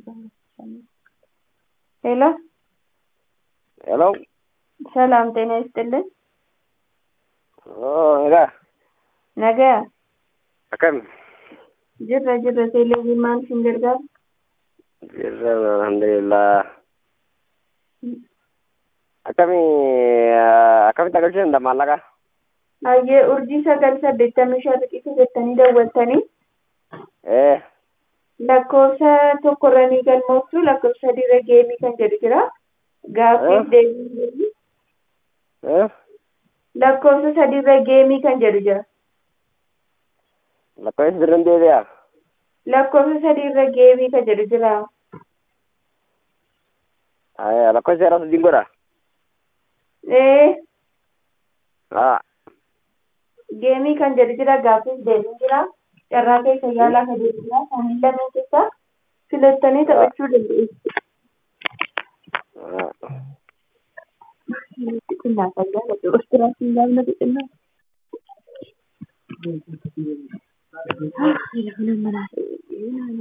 ሄሎ ሄሎ ሰላም ጤና ይስጥልን። ሄሎ ነገ akkam jirra jirra teeleeviin maal isin gargaara? jirra alhamdulillah akkami akkamitti agarsiisan maallaqa Hayyee urjii sagal saddeettamii shan riqicha jettanii daawwattanii ee lakkoofsa tokkorranii galmooftu lakkoofsa sadiirra geemii kan jedhu jira. Gaaffiif deebii ee lakkoofsa sadiirra geemii kan jedhu jira. lakkoofsi birrin deebi'a Lakkoofsa sadiirra geemii kan jedhu jira. lakkoofsi seera sadiin godha Ee haa geemii kan jedhu jira gaaffiif deebii jira. Carraa keessa yaalaa kan jedhu jira. Kanneen lameen keessaa filattanii taphachuu dandeessu. Xixinnaa fayyaa godhu. Ostiraasiin gaafna xixinnaa. Telefoona manaa